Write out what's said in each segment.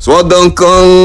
صدق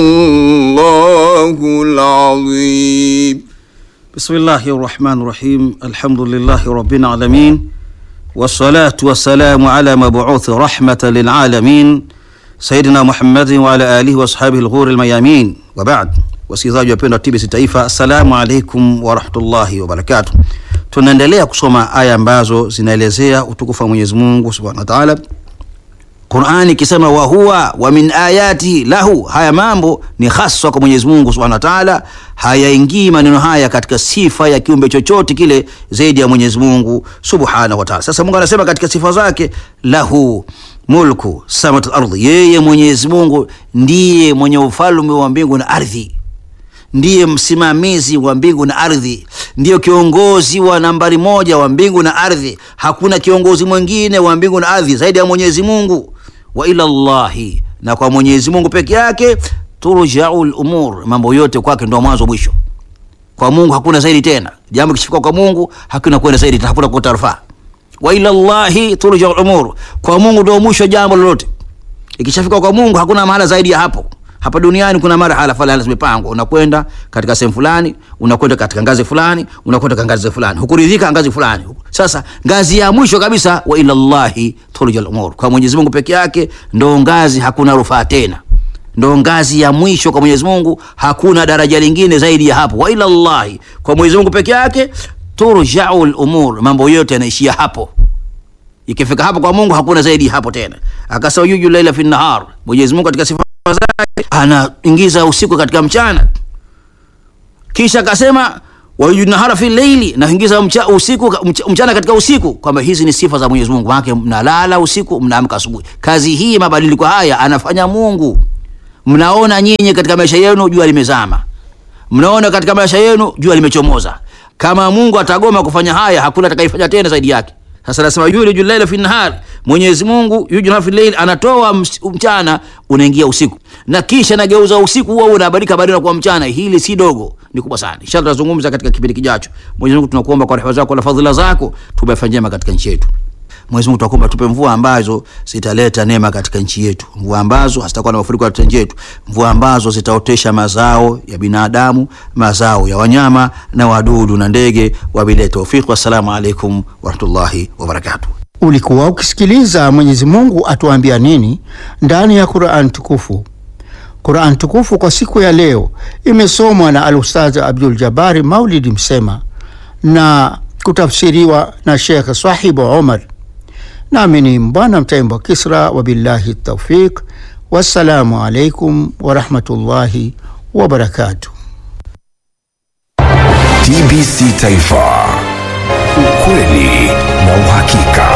الله العظيم بسم الله الرحمن الرحيم الحمد لله رب العالمين والصلاة والسلام على مبعوث رحمة للعالمين سيدنا محمد وعلى آله وأصحابه الغور الميامين وبعد wasikilizaji wapendwa TBC Taifa, assalamu alaikum warahmatullahi wabarakatuh. Tunaendelea kusoma aya ambazo zinaelezea utukufu wa Mwenyezi Mungu subhanahu wa taala. Qurani ikisema wa huwa wa min ayatihi lahu, haya mambo ni haswa kwa Mwenyezi Mungu subhanahu wa taala, hayaingii maneno haya katika sifa ya kiumbe chochote kile zaidi ya Mwenyezi Mungu subhanahu wa taala. Sasa Mungu anasema katika sifa zake, lahu mulku samawati wal ardhi, yeye Mwenyezi Mungu ndiye mwenye ufalme wa mbingu na ardhi ndiye msimamizi wa mbingu na ardhi, ndiyo kiongozi wa nambari moja wa mbingu na ardhi. Hakuna kiongozi mwingine wa mbingu na ardhi zaidi ya Mwenyezi Mungu. Wa ila llahi, na kwa Mwenyezi Mungu peke yake turjau lumur, mambo yote kwake ndo mwanzo mwisho. Kwa Mungu hakuna zaidi tena. Jambo kishifika kwa Mungu hakuna kwenda zaidi tena, hakuna kukata rufaa. Wa ila llahi turjau lumur, kwa Mungu ndo mwisho jambo lolote. Ikishafika kwa Mungu hakuna mahala zaidi ya hapo. Hapa duniani kuna marhala fulani zimepangwa, unakwenda katika sehemu fulani, unakwenda katika ngazi fulani, unakwenda katika ngazi fulani, hukuridhika ngazi fulani. Sasa ngazi ya mwisho kabisa, wa ila llahi turjal umur, kwa Mwenyezi Mungu peke yake ndo ngazi, hakuna rufaa tena, ndo ngazi ya mwisho kwa Mwenyezi Mungu, hakuna daraja lingine zaidi ya hapo. Wa ila llahi, kwa Mwenyezi Mungu peke yake turjau lumur, mambo yote yanaishia hapo. Ikifika hapo kwa Mungu hakuna zaidi hapo tena. Akasema yuju laila fi nahar, Mwenyezi Mungu katika sifa zake anaingiza usiku katika mchana, kisha akasema wayunahara fi leili, naingiza mcha, usiku mcha, mchana katika usiku, kwamba hizi ni sifa za Mwenyezi Mungu. Maana mnalala usiku, mnaamka asubuhi. Kazi hii, mabadiliko haya anafanya Mungu. Mnaona nyinyi katika maisha yenu jua limezama, mnaona katika maisha yenu jua limechomoza. Kama Mungu atagoma kufanya haya, hakuna atakayefanya tena zaidi yake. Sasa nasema yuliju llaila fi nahar, Mwenyezi Mungu yuliju fi llail, anatoa mchana unaingia usiku, na kisha nageuza usiku huo unabadilika baadaye kuwa mchana. Hili si dogo, ni kubwa sana. Inshallah tutazungumza katika kipindi kijacho. Mwenyezi Mungu tunakuomba kwa rehema zako na fadhila zako tubafanye njema katika nchi yetu. Mwenyezi Mungu tunakuomba tupe mvua ambazo zitaleta neema katika nchi yetu, mvua ambazo hazitakuwa na mafuriko katika nchi yetu, mvua ambazo zitaotesha mazao ya binadamu, mazao ya wanyama na wadudu na ndege. Wabillahi tawfiq, wassalamu alaikum warahmatullahi wabarakatuh. Ulikuwa ukisikiliza Mwenyezi Mungu atuambia nini ndani ya Qur'an tukufu. Qur'an tukufu kwa siku ya leo imesomwa na Al-Ustadh Abdul Jabari Maulidi Msema na kutafsiriwa na Sheikh Sahibu Omar nami ni Mbwana Mtaimbo Kisra, wabillahi taufiq. Wassalamu alaikum warahmatullahi wabarakatuh. TBC Taifa, ukweli na uhakika.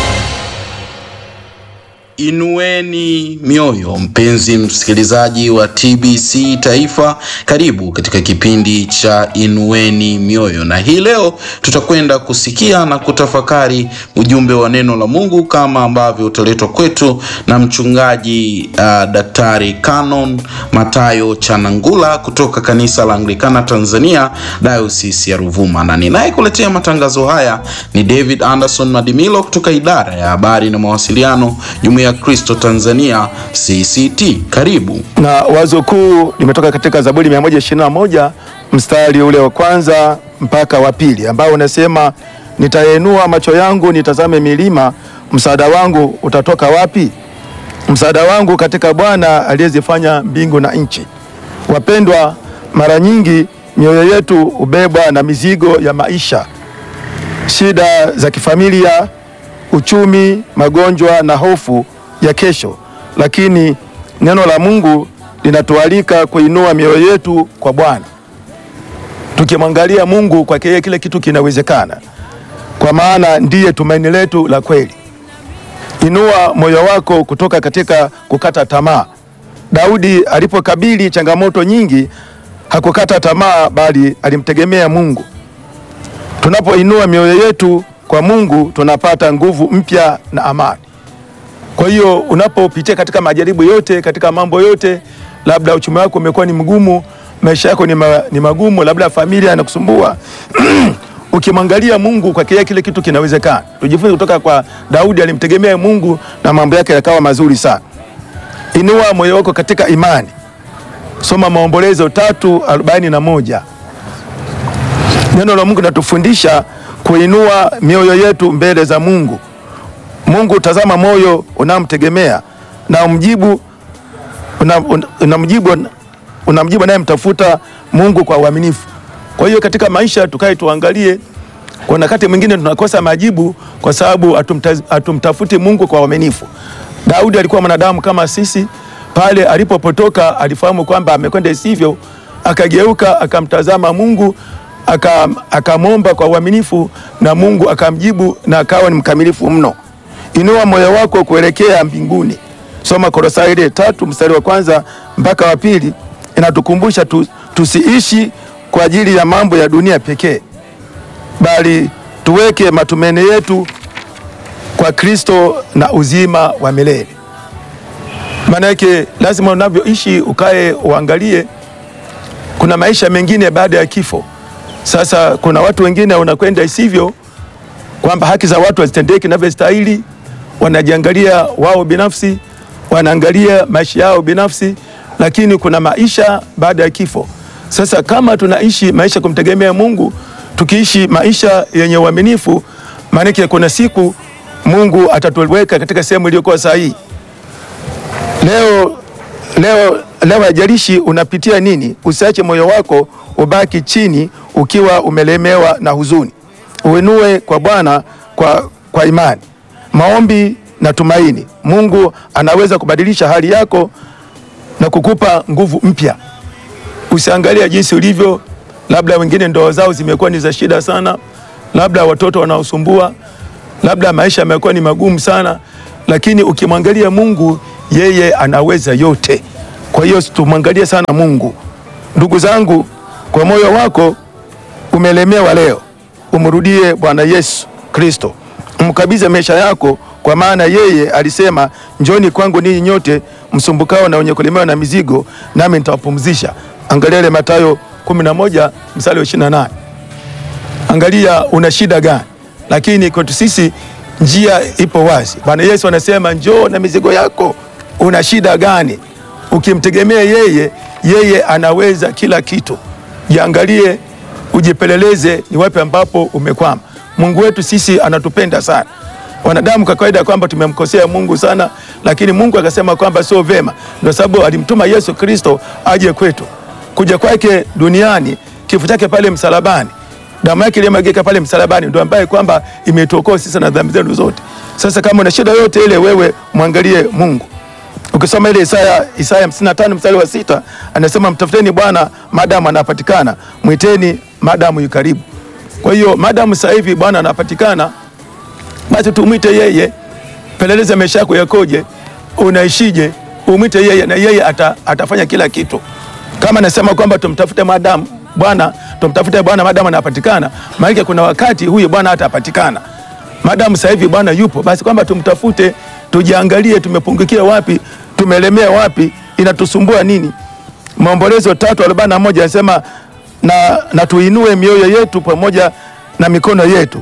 Inueni mioyo, mpenzi msikilizaji wa TBC Taifa, karibu katika kipindi cha Inueni Mioyo, na hii leo tutakwenda kusikia na kutafakari ujumbe wa neno la Mungu kama ambavyo utaletwa kwetu na mchungaji uh, Daktari Canon Matayo Chanangula kutoka kanisa la Anglikana Tanzania, Diocese ya Ruvuma, na ninayekuletea matangazo haya ni David Anderson Madimilo kutoka idara ya habari na mawasiliano Jumuiya ya Kristo Tanzania CCT. Karibu. Na wazo kuu limetoka katika Zaburi 121 mstari ule wa kwanza mpaka wa pili ambao unasema, nitainua macho yangu nitazame milima, msaada wangu utatoka wapi? Msaada wangu katika Bwana aliyezifanya mbingu na nchi. Wapendwa, mara nyingi mioyo yetu hubebwa na mizigo ya maisha, shida za kifamilia, uchumi, magonjwa na hofu ya kesho, lakini neno la Mungu linatualika kuinua mioyo yetu kwa Bwana, tukimwangalia Mungu. Kwake yeye kile kitu kinawezekana, kwa maana ndiye tumaini letu la kweli. Inua moyo wako kutoka katika kukata tamaa. Daudi alipokabili changamoto nyingi hakukata tamaa, bali alimtegemea Mungu. Tunapoinua mioyo yetu kwa Mungu tunapata nguvu mpya na amani. Kwa hiyo unapopitia katika majaribu yote, katika mambo yote, labda uchumi wako umekuwa ni mgumu, maisha yako ni, ma, ni magumu, labda familia inakusumbua ukimwangalia Mungu kwake yeye kile kitu kinawezekana. Tujifunze kutoka kwa Daudi, alimtegemea Mungu na mambo yake yakawa mazuri sana. inua moyo wako katika imani. Soma Maombolezo tatu arobaini na moja. Neno la Mungu linatufundisha kuinua mioyo yetu mbele za Mungu. Mungu tazama moyo unamtegemea na umjibu unamjibu una unamjibu unamjibu anayemtafuta Mungu kwa uaminifu. Kwa hiyo katika maisha tukae tuangalie, kuna wakati mwingine tunakosa majibu kwa sababu hatumta- hatumtafuti Mungu kwa uaminifu. Daudi alikuwa mwanadamu kama sisi, pale alipopotoka alifahamu kwamba amekwenda isivyo, akageuka akamtazama Mungu aka- akamwomba kwa uaminifu na Mungu akamjibu na akawa ni mkamilifu mno. Inua moyo wako kuelekea mbinguni. Soma Kolosai ile tatu mstari wa kwanza mpaka wa pili inatukumbusha tu, tusiishi kwa ajili ya mambo ya dunia pekee, bali tuweke matumaini yetu kwa Kristo na uzima wa milele. Maana yake lazima unavyoishi ukae uangalie, kuna maisha mengine baada ya kifo. Sasa kuna watu wengine wanakwenda isivyo, kwamba haki za watu hazitendeki inavyostahili, wanajiangalia wao binafsi, wanaangalia maisha yao binafsi, lakini kuna maisha baada ya kifo. Sasa kama tunaishi maisha kumtegemea Mungu, tukiishi maisha yenye uaminifu, maanake kuna siku Mungu atatuweka katika sehemu iliyokuwa sahihi. Leo leo leo, haijalishi unapitia nini, usiache moyo wako ubaki chini ukiwa umelemewa na huzuni. Uinue kwa Bwana kwa, kwa imani, maombi na tumaini. Mungu anaweza kubadilisha hali yako na kukupa nguvu mpya. Usiangalia jinsi ulivyo, labda wengine ndoa zao zimekuwa ni za shida sana, labda watoto wanaosumbua, labda maisha yamekuwa ni magumu sana, lakini ukimwangalia Mungu, yeye anaweza yote. Kwa hiyo tumwangalie sana Mungu. Ndugu zangu, kwa moyo wako umelemewa leo, umrudie Bwana Yesu Kristo, mkabidhi maisha yako, kwa maana yeye alisema, njoni kwangu ninyi nyote msumbukao na wenye kulemewa na mizigo, nami nitawapumzisha. Angalia ile Mathayo 11 mstari wa 28. Angalia una shida gani, lakini kwetu sisi njia ipo wazi. Bwana Yesu anasema njoo na mizigo yako. Una shida gani? Ukimtegemea yeye, yeye anaweza kila kitu. Jiangalie, ujipeleleze ni wapi ambapo umekwama. Mungu wetu sisi anatupenda sana. Wanadamu kwa kawaida kwamba tumemkosea Mungu sana, lakini Mungu akasema kwamba sio vema, ndio sababu alimtuma Yesu Kristo aje kwetu. Kuja kwake duniani, kifo chake pale msalabani, damu yake iliyomwagika pale msalabani, ndio ambaye kwamba imetuokoa sisi na dhambi zetu zote. Sasa kama una shida yote ile, wewe mwangalie Mungu. Ukisoma ile Isaya Isaya 55 mstari wa sita anasema mtafuteni Bwana madamu anapatikana, mwiteni madamu yu karibu. Kwa hiyo madamu sasa hivi Bwana anapatikana, basi tumwite yeye. Peleleza maisha yako yakoje, unaishije, umwite yeye na yeye ata, atafanya kila kitu. Kama nasema kwamba tumtafute madamu Bwana, tumtafute Bwana madamu anapatikana, maana kuna wakati huyu Bwana hatapatikana. Madamu sasa hivi Bwana yupo, basi kwamba tumtafute, tujiangalie, tumepungukia wapi, tumelemea wapi, inatusumbua nini. Maombolezo tatu arobaini na moja anasema na, na tuinue mioyo yetu pamoja na mikono yetu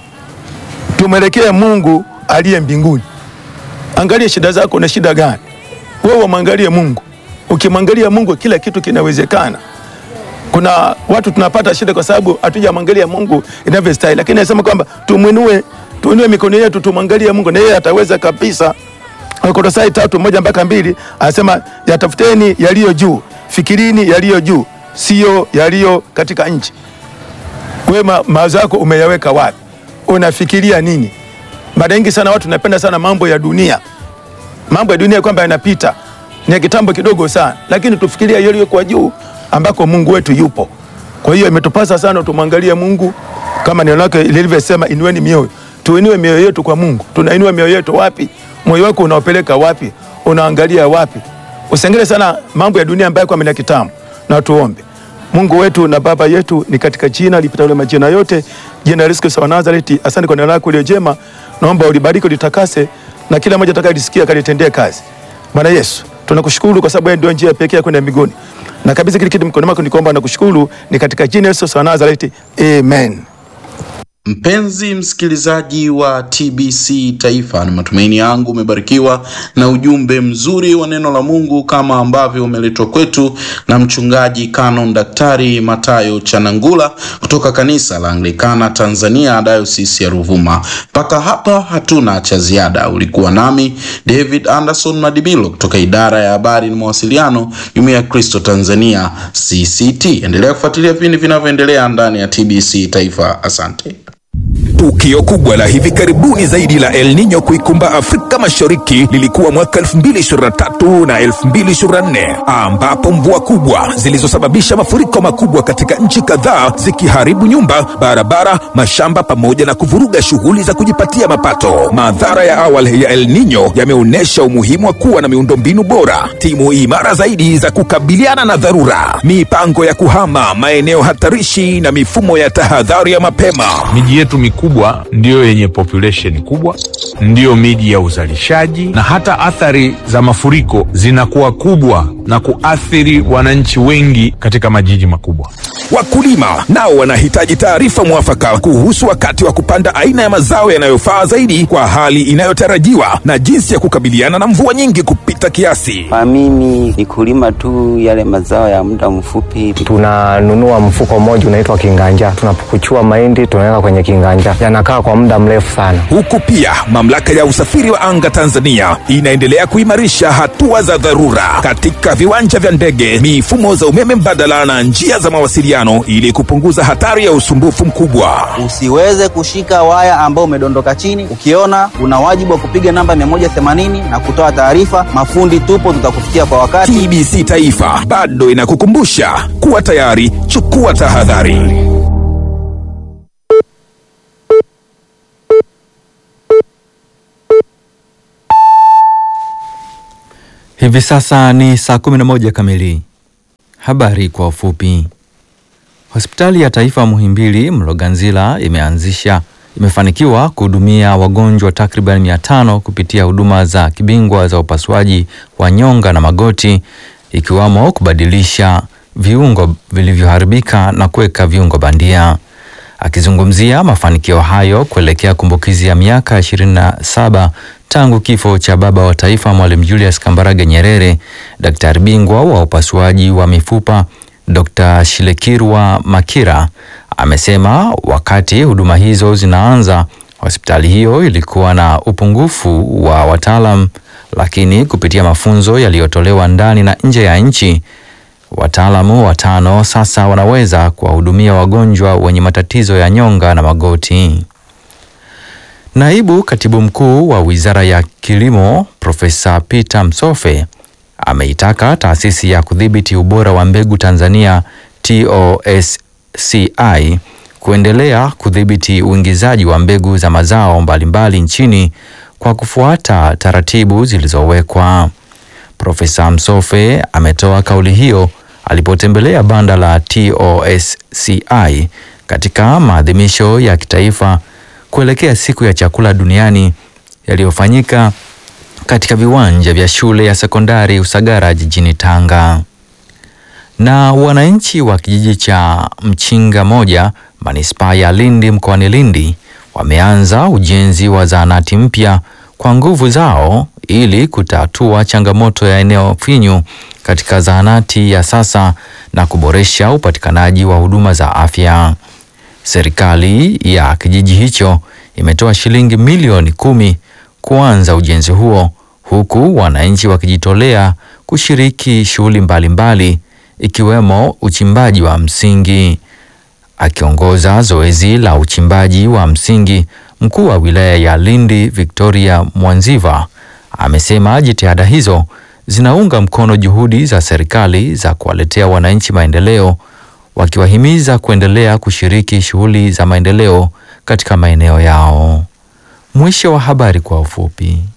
tumwelekee Mungu aliye mbinguni. Angalia shida zako, na shida gani wewe? Mwangalie Mungu. Ukimwangalia Mungu, kila kitu kinawezekana. Kuna watu tunapata shida kwa sababu hatujamwangalia Mungu inavyostahili, lakini anasema kwamba tumwinue, tuinue mikono yetu, tumwangalie Mungu na yeye ataweza kabisa. Wakolosai tatu moja mpaka mbili anasema yatafuteni yaliyo juu, fikirini yaliyo juu, sio yaliyo katika nchi. Wewe ma- mawazo yako umeyaweka wapi? Unafikiria nini? Mara nyingi sana watu napenda sana mambo ya dunia, mambo ya dunia kwamba yanapita, ni ya kitambo kidogo sana, lakini tufikiria yaliyo kwa juu ambako Mungu wetu yupo. Kwa hiyo imetupasa sana tumwangalie Mungu kama neno lake lilivyosema, inueni mioyo. Tuinue mioyo yetu kwa Mungu. Tunainua mioyo yetu wapi? Moyo wako unaopeleka wapi? Unaangalia wapi? Usiangalie sana mambo ya dunia ambayo kwa mina kitambo. Na tuombe. Mungu wetu na Baba yetu, ni katika jina lipitalo majina yote, jina la Yesu Kristo wa Nazareti. Asante kwa neno lako lililo jema, naomba ulibariki, ulitakase, na kila mmoja atakayelisikia akalitendee kazi. Bwana Yesu, tunakushukuru kwa sababu wewe ndio njia pekee ya kwenda mbinguni, na kabisa kile kitu mkononi mwako, nikuomba na kushukuru, ni katika jina la Yesu Kristo wa Nazareti, amen. Mpenzi msikilizaji wa TBC Taifa, ni matumaini yangu umebarikiwa na ujumbe mzuri wa neno la Mungu kama ambavyo umeletwa kwetu na mchungaji Canon Daktari Matayo Chanangula kutoka kanisa la Anglikana Tanzania, Dayosisi ya Ruvuma. Mpaka hapa hatuna cha ziada. Ulikuwa nami David Anderson Madibilo kutoka idara ya habari na mawasiliano, Jumuiya ya Kristo Tanzania CCT. Endelea kufuatilia vipindi vinavyoendelea ndani ya TBC Taifa. Asante. Tukio kubwa la hivi karibuni zaidi la El Nino kuikumba Afrika Mashariki lilikuwa mwaka 2023 na 2024 ambapo mvua kubwa zilizosababisha mafuriko makubwa katika nchi kadhaa zikiharibu nyumba, barabara, mashamba pamoja na kuvuruga shughuli za kujipatia mapato. Madhara ya awali ya El Nino yameonyesha umuhimu wa kuwa na miundombinu bora, timu imara zaidi za kukabiliana na dharura, mipango ya kuhama maeneo hatarishi na mifumo ya tahadhari ya mapema. Miji yetu mikubwa ndiyo yenye population kubwa, ndiyo miji ya uzalishaji, na hata athari za mafuriko zinakuwa kubwa na kuathiri wananchi wengi katika majiji makubwa. Wakulima nao wanahitaji taarifa mwafaka kuhusu wakati wa kupanda aina ya mazao yanayofaa zaidi kwa hali inayotarajiwa na jinsi ya kukabiliana na mvua nyingi kupita kiasi. Kwa mimi ni kulima tu yale mazao ya muda mfupi. tunanunua mfuko mmoja unaitwa kinganja, tunapukuchua mahindi tunaweka kwenye kinganja, yanakaa kwa muda mrefu sana. Huku pia mamlaka ya usafiri wa anga Tanzania inaendelea kuimarisha hatua za dharura katika viwanja vya ndege, mifumo za umeme mbadala na njia za mawasiliano ili kupunguza hatari ya usumbufu mkubwa. Usiweze kushika waya ambao umedondoka chini. Ukiona una wajibu wa kupiga namba 180 na kutoa taarifa. Mafundi tupo, tutakufikia kwa wakati. TBC Taifa bado inakukumbusha kuwa tayari, chukua tahadhari. Hivi sasa ni saa 11 kamili. Habari kwa ufupi. Hospitali ya Taifa Muhimbili Mloganzila imeanzisha imefanikiwa kuhudumia wagonjwa takriban 500 kupitia huduma za kibingwa za upasuaji wa nyonga na magoti ikiwamo kubadilisha viungo vilivyoharibika na kuweka viungo bandia. Akizungumzia mafanikio hayo kuelekea kumbukizi ya miaka 27 tangu kifo cha baba wa taifa Mwalimu Julius Kambarage Nyerere, daktari bingwa wa upasuaji wa mifupa Dr. Shilekirwa Makira amesema wakati huduma hizo zinaanza, hospitali hiyo ilikuwa na upungufu wa wataalam, lakini kupitia mafunzo yaliyotolewa ndani na nje ya nchi wataalamu watano sasa wanaweza kuwahudumia wagonjwa wenye matatizo ya nyonga na magoti. Naibu Katibu Mkuu wa Wizara ya Kilimo Profesa Peter Msofe ameitaka Taasisi ya Kudhibiti Ubora wa Mbegu Tanzania TOSCI kuendelea kudhibiti uingizaji wa mbegu za mazao mbalimbali nchini kwa kufuata taratibu zilizowekwa. Profesa Msofe ametoa kauli hiyo alipotembelea banda la TOSCI katika maadhimisho ya kitaifa kuelekea siku ya chakula duniani yaliyofanyika katika viwanja vya shule ya sekondari Usagara jijini Tanga. Na wananchi wa kijiji cha Mchinga moja manispaa ya Lindi mkoani Lindi wameanza ujenzi wa zahanati mpya kwa nguvu zao ili kutatua changamoto ya eneo finyu katika zahanati ya sasa na kuboresha upatikanaji wa huduma za afya. Serikali ya kijiji hicho imetoa shilingi milioni kumi kuanza ujenzi huo huku wananchi wakijitolea kushiriki shughuli mbalimbali ikiwemo uchimbaji wa msingi. Akiongoza zoezi la uchimbaji wa msingi, mkuu wa wilaya ya Lindi Victoria Mwanziva amesema jitihada hizo zinaunga mkono juhudi za serikali za kuwaletea wananchi maendeleo, wakiwahimiza kuendelea kushiriki shughuli za maendeleo katika maeneo yao. Mwisho wa habari kwa ufupi.